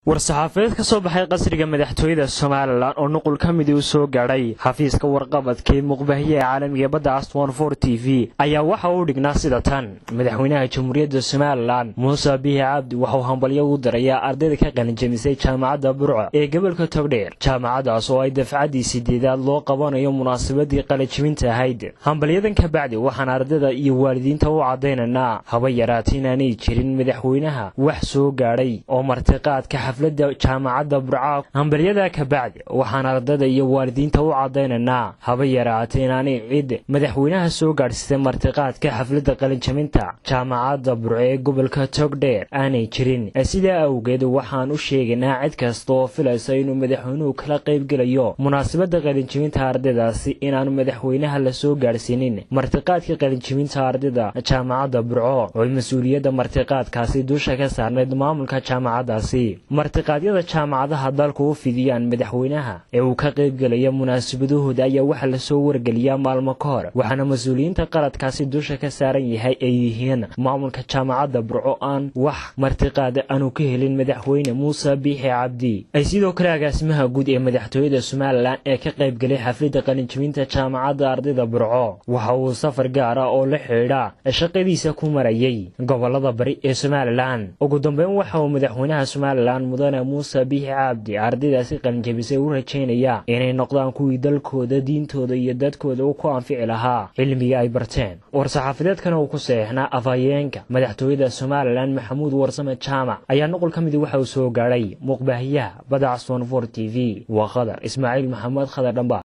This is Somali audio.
war-saxaafadeed ka soo baxay qasriga madaxtooyada somalilan oo nuqul ka midii u soo gaadhay xafiiska warqabadkii muqbahiye ee caalamiga badda aston for t v ayaa waxa uu dhignaa sida tan madaxweynaha jamhuuriyadda somalilan muuse bihi cabdi waxauu hambalyo u dirayaa ardayda ka qalinjamisay jaamacadda burco ee gobolka togdheer jaamacadaas oo ay dafcaddii sideedaad loo qabanayo munaasabadii qalinjibinta ahayd hambalyadan ka bacdi waxaan ardayda iyo waalidiinta u caddaynaynaa haba yaraata inaanay jirin madaxweynaha wax soo gaadhay oo martiqaadka xafladda jaamacadda burca hambalyada ka bacdi waxaan ardayda iyo waalidiinta u caddaynaynaa haba yaraata inaanay cid madaxweynaha soo gaadhsiisay martiqaadka xafladda qalinjabinta jaamacadda burco ee gobolka togdheer aanay jirin sidaa awgeed waxaan u sheegaynaa cid kasta oo filaysa inuu madaxweynuhu kala qaybgelayo munaasabadda qalinjibinta ardaydaasi inaanu madaxweynaha la soo gaadhsiinin martiqaadka qalinjibinta ardayda jaamacadda burco oo mas-uuliyadda martiqaadkaasi dusha ka saarnayd maamulka jaamacaddaasi martiqaadyada jaamacadaha dalku u fidiyaan madaxweynaha ee uu ka qaybgelaya munaasabadahooda ayaa waxaa lasoo wargeliyaa maalmo ka hor waxaana mas-uuliyiinta qaladkaasi dusha ka saaran yahay ay yihiin maamulka jaamacadda burco aan wax martiqaada aanu ka helin madaxweyne muuse biixi cabdi ay sidoo kale agaasimaha guud ee madaxtooyada somalilan ee ka qaybgelay xafladda qalinjibinta jaamacadda ardayda burco waxa uu safar gaara oo la xidhiidha shaqadiisa ku marayay gobolada bari ee somalilan ugu dambeyn waxa uu madaxweynaha somalilan mudane muuse biixi cabdi ardaydaasi qalinjabisay u rajaynaya inay noqdaan kuwii dalkooda diintooda iyo dadkooda u ku anfici lahaa cilmiga ay barteen war-saxaafadeedkana uu ku saxeixnaa afhayeenka madaxtooyada somalilan maxamuud warsame jaamac ayaa nuqul ka midi waxa uu soo gaadhay muqbaahiyaha badda caston for t v waa khadar ismaaciil maxamed khadar dhamba